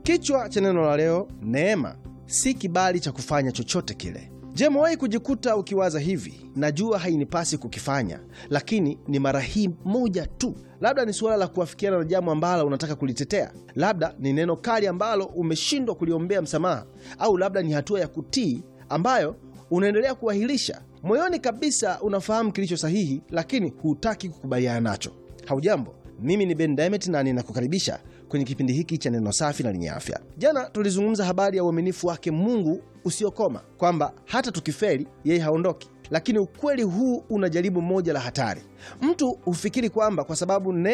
Kichwa cha neno la leo, neema si kibali cha kufanya chochote kile. Je, umewahi kujikuta ukiwaza hivi, najua hainipasi kukifanya, lakini ni mara hii moja tu? Labda ni suala la kuafikiana na jambo ambalo unataka kulitetea, labda ni neno kali ambalo umeshindwa kuliombea msamaha, au labda ni hatua ya kutii ambayo unaendelea kuahirisha. Moyoni kabisa unafahamu kilicho sahihi, lakini hutaki kukubaliana nacho. Haujambo, mimi ni Ben Diamond na ninakukaribisha kwenye kipindi hiki cha neno safi na lenye afya. Jana tulizungumza habari ya uaminifu wake Mungu usiokoma, kwamba hata tukifeli yeye haondoki. Lakini ukweli huu una jaribu moja la hatari. Mtu hufikiri kwamba kwa sababu